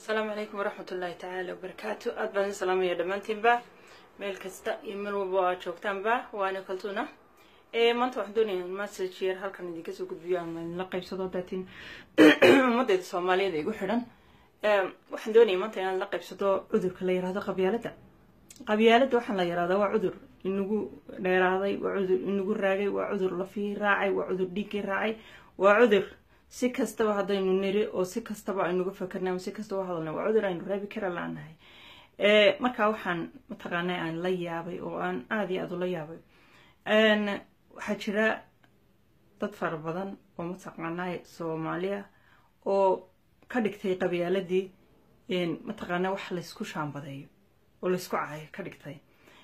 asalaamu calaykum waraxmat ullaahi tacaala wabarakaatu aad baan idin salaamaya dhammaantiinba meel kasta iyo meel walba oo aad joogtaanba waana kaltuna maanta waxaan doonaya message yar halkan idinka soo gudbiyo ama idinla qaybsado daatiin ummaddeeda soomaaliyeed ee igu xidhan waxaan doonaya maanta inaan la qaybsado cudurka la yihahdo qabyaaladda qabyaaladda waxaan la yihahdaa waa cudur inagu dheeraaday waa cudur inagu raagay waa cudur lafii raacay waa cudur dhiiggii raacay waa cudur si kastaba haddaynu niri oo si kastaba aynuga fakarnay ama si kastaba hadalnay waa cudur aynu raabi kara laanahay markaa waxaan mataqaanaa aan la yaabay oo aan aada iyo aada ula yaabay waxaa jira dad fara badan oo mataqaanaa soomaaliya oo ka dhigtay qabyaaladii mataqaanaa wax laysku shaambadeeyo oo laysku caayo ka dhigtay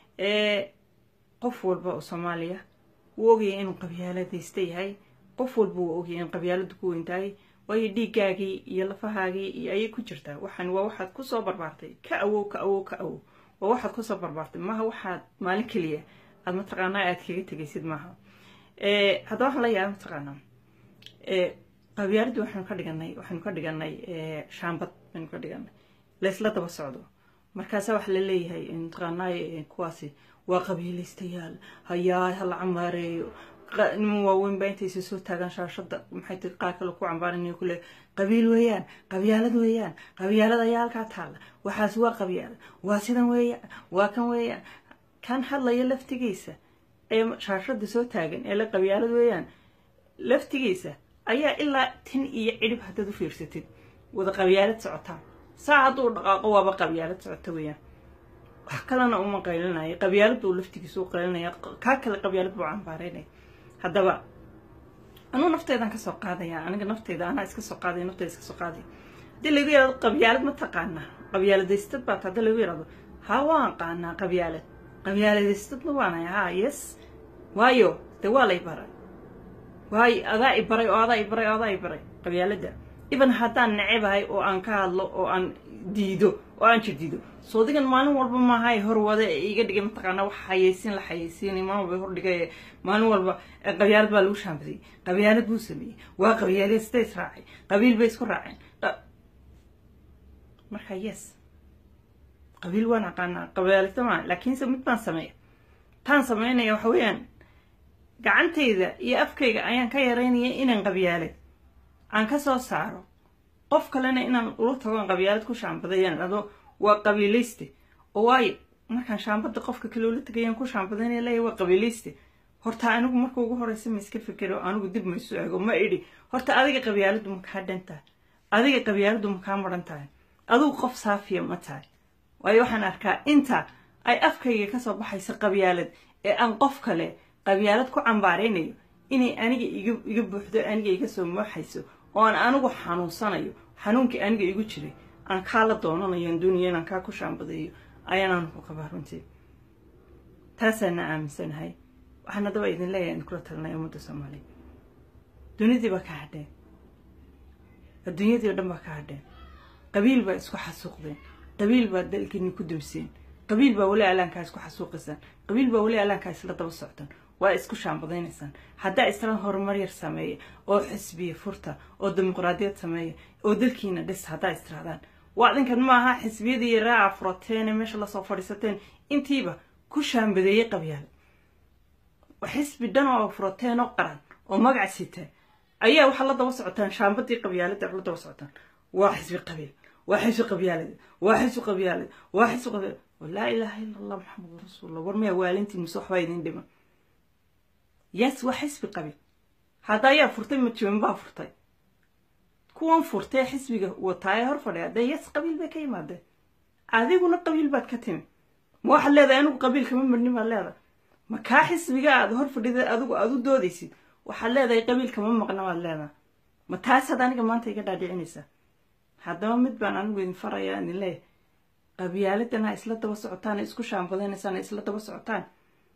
qof walba oo soomaaliya wuu ogayay inuu qabyaaladaysta yahay qof walba wuu ogayay in qabyaaladu ku weyntahay waayo dhiiggaagii iyo lafahaagii iyo ayay ku jirtaa waxaan waa waxaad kusoo barbaartay ka awow ka awow ka awow waa waxaad kusoo barbaartay maaha waxaad maalin keliya aad mataqaanaa aad kaga tegaysid maaha haddaba waxaan la yaaba mataqaanaa qabyaaladii waxaanu ka dhiganay waxaanu ka dhiganay shaambad baynu ka dhiganay laysla daba socdo markaasa waxa la leeyahay mataqaanaa kuwaasi waa qabiilaystayaal hayaa hala camaareeyo niman waaweyn baa intaysa soo taagaan shaashada maxay tii qaar kale ku cambaaranaya kule qabiil weeyaan qabyaalad weeyaan qabyaalad ayaa halkaa taalla waxaas waa qabyaalad waa sidan weeyaan waa kan weeyaan kan hadlaya laftigiisa ee shaashada soo taagan ee la qabyaalad weeyaan laftigiisa ayaa ilaa tin iyo cidhib haddaad u fiirsatid wada qabyaalad socotaa saa hadduu dhaqaaqo waaba qabyaalad socota weeyaan wax kalena uma qaylinaya qabyaalad uu laftigiisa u qaylinaya kaa kale qabyaalad buu cambaareynaya haddaba anuu nafteydan kasoo qaadaya aniga nafteyda anaa iska soo qaadaya nafteyda iska soo qaadaya haddii lagu yihahdo qabyaalad ma taqaanaa qabyaaladaystad baata haddii lagu yihahdo ha waan qaanaa qabyaalad qabyaaladaystadna waanaya ha yes waayo dee waa lay baray waayo adaa i baray oo adaa i baray oo adaa i baray qabyaaladda iban haddaan necebahay oo aan ka hadlo oo aan diido oo aan jirdiido soodigan maalin walba maaha hor wada ee iga dhigay mataqaanaa wax xayeysiin la xayeysiinay maalin walba hordhigay maalin walba qabyaalad baa lagu shaambadiyey qabyaalad buu sameeyey waa qabyaalad sida israacay qabiil bay isku raaceen marka yes qabiil waan aqaanaa qabyaalada maa laakiinse mid baan sameeya taan sameynaya waxa weeyaan gacantayda iyo afkayga ayaan ka yaraynaya inaan qabyaalad aan ka soo saaro qof kalena inaan ula tagoon qabyaalad ku shaambadayaan ado waa qabiilayste oo waayo markaan shaambada qofka kale ula tagayaan ku shaambadaynaya leeya waa qabiilayste horta anigu marka ugu horeysa ma iska fikero anigu dib ma isu eego ma idhi horta adiga qabyaaladu ma kaa dhan tahay adiga qabyaaladu ma kaa maran tahay adigu qof saafiya ma tahay waayo waxaan arkaa inta ay afkayga kasoo baxayso qabyaalad ee aan qof kale qabyaalad ku cambaaraynayo inay aniga iga buuxdo aniga iga soo mooxayso oo aan anigu xanuunsanayo xanuunkii aniga igu jiray aan kaa la doonanayo aan doonaya inaan kaa ku shaambadeeyo ayaanaan ku qabaa runtii taasaana aaminsanahay waxaan haddaba idin leeyahay in kula talinaya ummadda soomaaliya dunidii baa ka hadheen adduunyadii o dhan baa ka hadheen qabiil baa isku xasuuqdeen qabiil baa dalkiini ku dumseen qabiil baa weli alaankaa isku xasuuqaysaan qabiil baa weli alaankaa isla daba socdaan waa isku shaambadaynaysaan haddaa isla horumar yar sameeya oo xisbiya furta oo dimuqraadiyad sameeya oo dalkiina dhis haddaa istirahdaan waa adinkan maaha xisbiyadii raaca furateene meesha lasoo fadhiisateen intiiba ku shaambadeeyey qabyaal xisbi dhan oo furateen oo qaran oo magac siteen ayaa waxaa la daba socotaan shaambadii qabyaalada la daba socotaan waa xisbi qabiil waa xisbi qabyaalada waa xisbi qabyaalada waa xisbi qabyaalada laa ilaaha ila allah maxamadu rasuulullah war miyaa waalintiin mise waxbaa idin dhiman yes waa xisbi qabiil hadda ayaa furtay majiban baa furtay kuwan furtee xisbiga wataaye hor fadhiya dee yes qabiil bay ka yimaadeen adiguna qabiil baad ka timi ma waxaad leedahay anigu qabiil kama marnin baad leedahay ma kaa xisbiga aad hor fadhida adigu aad u doodaysid waxaad leedahay qabiil kama maqna baad leedahay ma taasaad aniga maanta iga dhaadhicinaysaa haddaba mid baan anigu idin farayaa idin leeyahay qabyaaladan ha isla daba socotaan isku shaambadaynaysaan ha isla daba socotaan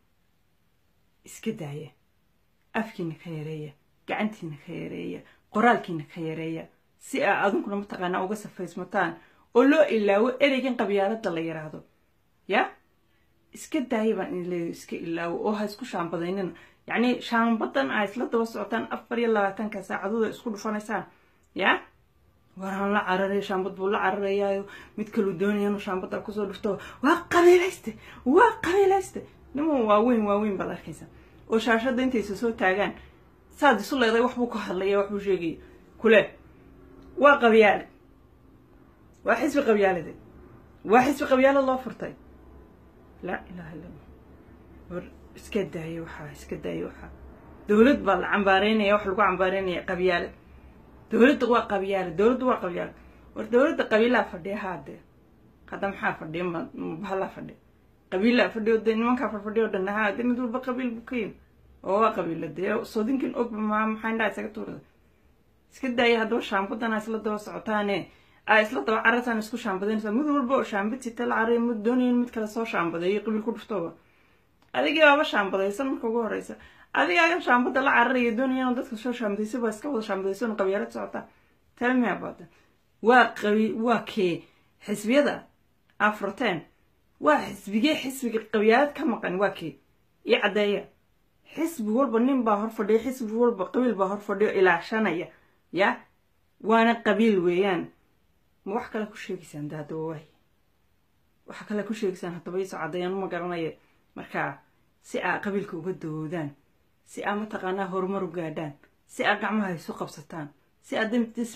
iska daaya afkiina ka yareeya gacantiina ka yareeya qoraalkiina ka yareeya si aa adinkuna mataqaanaa uga safaysmataan oo loo ilaawo ereygan qabyaalada la yiraahdo ya iska daaya baan idin leeyahay iska ilaawo oo ha isku shaambadaynina yacni shaambadan aa isla daba socotaan afar iyo labaatanka saacadooda isku dhufanaysaan ya waraan la cararaya shaambad buu la cararayaayo mid kaluu doonaya inuu shaambada kusoo dhufto waa qabiilayste waa qabiilayste niman waaweyn waaweyn baad arkaysa oo shaashadda intaysa soo taagaan saad isu leeday waxbuu ka hadlaya waxbuu sheegaya kule waa qabyaale waa xisbi qabyaalade waa xisbi qabyaalad loo furtay laa ilaha illa allah war iska daaya waxaa iska daaya waxaa dowlad baa la cambaareynaya wax lagu cambaareynaya qabyaale dowladda waa qabyaale dowladda waa qabyaale war dowladda qabiilaa fadhiya haadee hadda maxaa fadhiya mabahalaa fadhiya qabiilaa fadhiyo dee nimankaa farfadhiya o dhan haa dee mid walba qabiil buu ka yimi oo waa qabiila dee soodinkin og ma maxaa indhaa isaga tuurada iska daaya haddaba shaambadana isla daba socotaane a isla daba carartaan isku shaambadaynaysaa mid walba oo shaambad sita la caraya mid doonayin mid kale soo shaambadeeyo qabiil ku dhuftooba adigii baaba shaambadaysan marka ugu horeysa adigaagan shaambada la cararaya doonaya dadka soo shaambadaysa baa iska wada shaambadaysan qabyaalad socotaa telmia baada waa qabi waa kee xisbiyada afroteen waa xisbigee xisbiga qabyaalad ka maqan waa kee iyo caddeeya xisbi walba nin baa hor fadhiya xisbi walba qabiil baa hor fadhiyo ilaashanaya ya waana qabiil weeyaan ma wax kale ku sheegaysaan de haddaba waay waxa kale ku sheegaysaan haddaba iisoo caddeeyaan uma garanaya markaa si aa qabiilka uga dawoodaan si aa mataqaanaa horumar u gaadhaan si aa gacmaha isu qabsataan si aa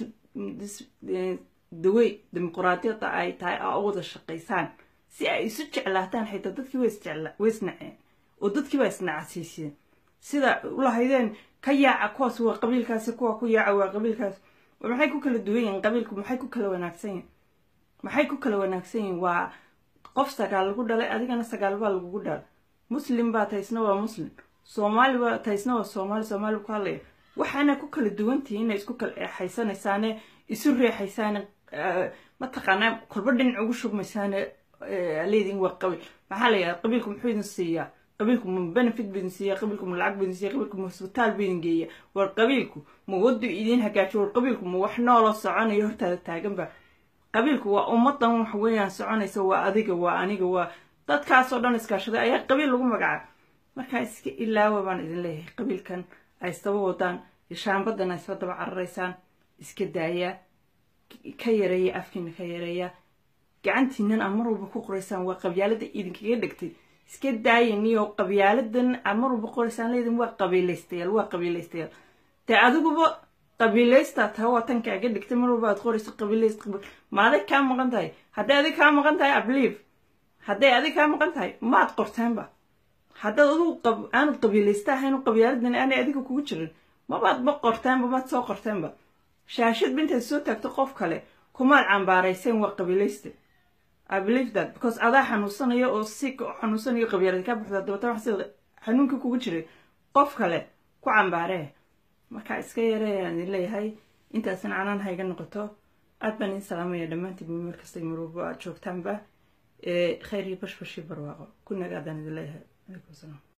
dawey dimuquraadiyadda ay tahay aa u wada shaqaysaan si ay isu jeclaataan xitaa dadkii way isnaceen oo dadkii baa isnacasiisiyeen sida ulahaydeen ka yaaca kuwaas waa qabiilkaasi kuwa ku yaaca waa qabiilkaas maxay ku kala duwan yihiin qabiilku maxay ku kala wanaagsan yihin maxay ku kala wanaagsan yihin waa qof sagaal lagu dhalay adigana sagaal baa lagugu dhalay muslim baa taysna waa muslim soomaali baa taysna waa soomaali soomaali ku hadlaya waxaana ku kala duwantihiin inay isku kala eexaysanaysaane isu reexaysaane mataqaanaa kolba dhinac ugu shubmaysaane leedin waa qabiil maxaa la yidhaha qabiilku muxuu idin siiyaa qabiilku ma benefit ba idin siiya qabiilku ma lacag ba idin siiya qabiilku ma hosbitaal ba idin geeya war qabiilku ma waddu idin hagaajiyo war qabiilku ma wax nooloo soconayo hortaada taaganba qabiilku waa ummadan wax weeyaan soconaysa waa adiga waa aniga waa dadkaasoo dhan iskaashaday ayaa qabiil lagu magacaaba markaa iska ilaawa baan idin leeyahay qabiilkan ay isdaba wadaan shaambadan ay isla daba cararaysaan iska daayaa ka yareeya afkiina ka yareeya gacantiinan aa mar walba ku qoraysaan waa qabyaalada idinkaga dhegtay iska daayaniyo qabyaaladan aa mar walba qoraysaan leedin waa qabiilaystayaal waa qabiilaystayaal dee adiguba qabiilaystaa taa waa tan kaaga dhigtay mar walba aad qorayso qabiilayst ma adig kaa maqan tahay hadday adig kaa maqan tahay ablieve hadday adig kaa maqan tahay maad qorteenba haddaad adigu aanad qabiilaysta ahayn qabyaaladan aanay adiga kugu jirin mabaad ma qorteenba maad soo qorteenba shaashad bintaad soo taagto qof kale kumaad cambaarayseen waa qabiilaysta I believe that because adaa xanuunsanayo oo si xanuunsanayo qabyaalad ka buxda dabata wax sida xanuunka kugu jiray qof kale ku cambaaree marka iska yareeyaan idin leeyahay intaasna canaan hayga noqoto aad baan idin salaamaya dhammaantiin meel kastay marwalba aad joogtaanba khayr iyo bashbash iyo barwaaqo ku nagaadaan idin leeyahay calaykum salaam